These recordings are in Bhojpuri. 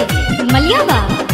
मलियाबा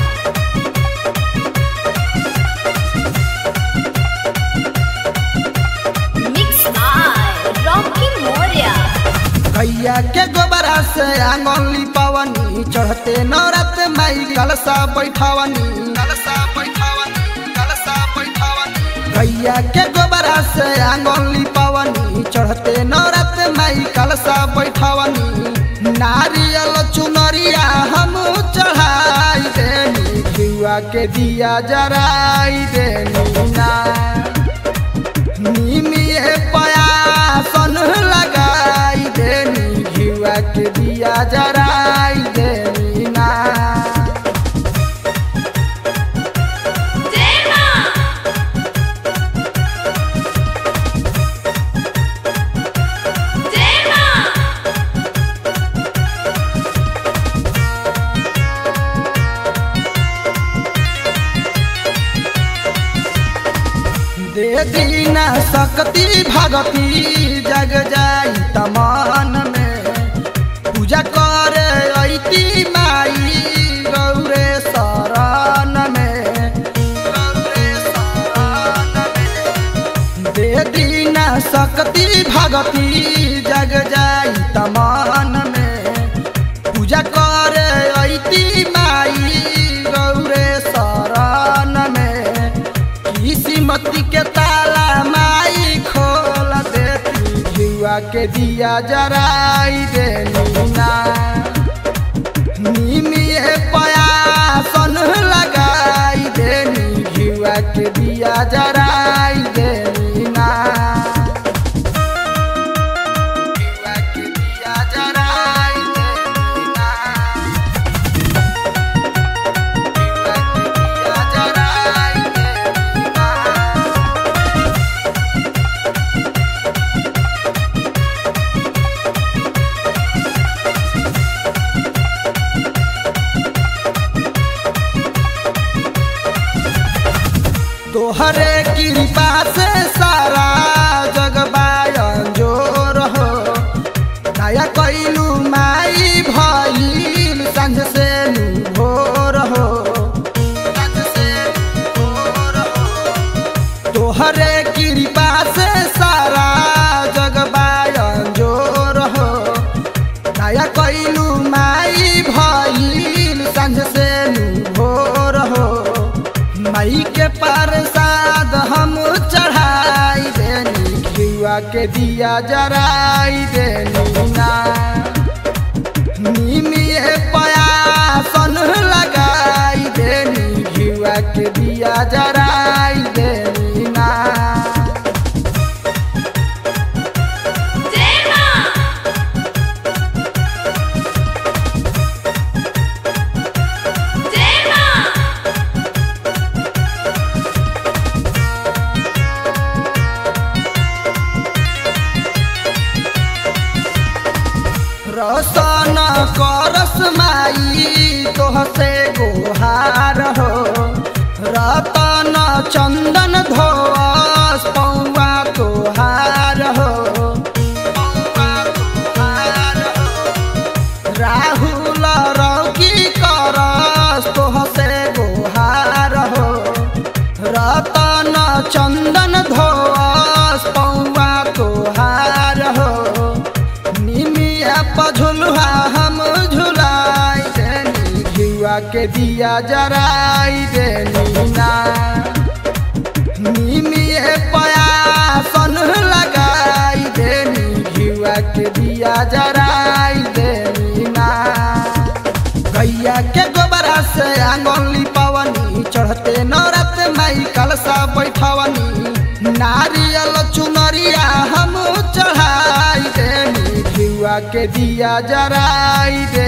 मिक्स बाय रॉकी मोरिया गैया के गोबरा से आंगन लिपावनी चढ़ते नौरत माई कलसा बैठावनी कलसा बैठावनी कलसा बैठावनी गैया के गोबरा से आंगन लिपावनी चढ़ते नौरत माई कलसा बैठावनी नारियल चुनरिया हम चढ़ाई देनी घिउआ के दिया जराई देनी ना निमिए पयासन लगाई देनी घिउआ के दिया जराई देनी ना दे दीना शक्ति भगती जग जाई तमान में पूजा करे ऐती माई गौरे शरण में गौरे शरण में दे दीना शक्ति भगती जग जाई तमान में पूजा करे ऐती माई गौरे शरण में किस्मती के ताला माई खोल देती घिउआ के दिया जराई देनी ना निमिए पयासन लगाई देनी घिउआ के दिया जराई देनी ना घिउआ के दिया जराई देनी ना घिउआ के दिया जराई देनी ना तोहरे कृपा से सारा जग जोर हो दया कैलू माई भइल संझ से नु भोर हो संझ से नु भोर हो। तोहरे कृपा से सारा जग जोर हो दया कैलू माई भइल संझ से नु भोर हो मई के प्रसाद हम चढ़ाई देनी घिउआ के दिया जराई देनी ना निमिए पयासन लगाई देनी घिउआ के दिया जराई देनी ना रसन करस माई तोहसे गोहार हो रतन चंदन धोस पौआ तोहार हो पौआ तोहार हो। राहुल रौकी करस तोहसे गोहार हो रतन चंदन धोस पौआ तोहार हो निमिया पझुलुहा हम झुलाई देनी घिउआ के दिया जराई देनी ना निमिए पयासन लगाई देनी घिउआ के दिया जराई देनी ना गैया के गोबरा से आंगन लिपावनी चढ़ते नौरत माई कलसा बैठावनी नारियल चुनरिया हम चढ़ाई देनी घिउआ के दिया जराई दे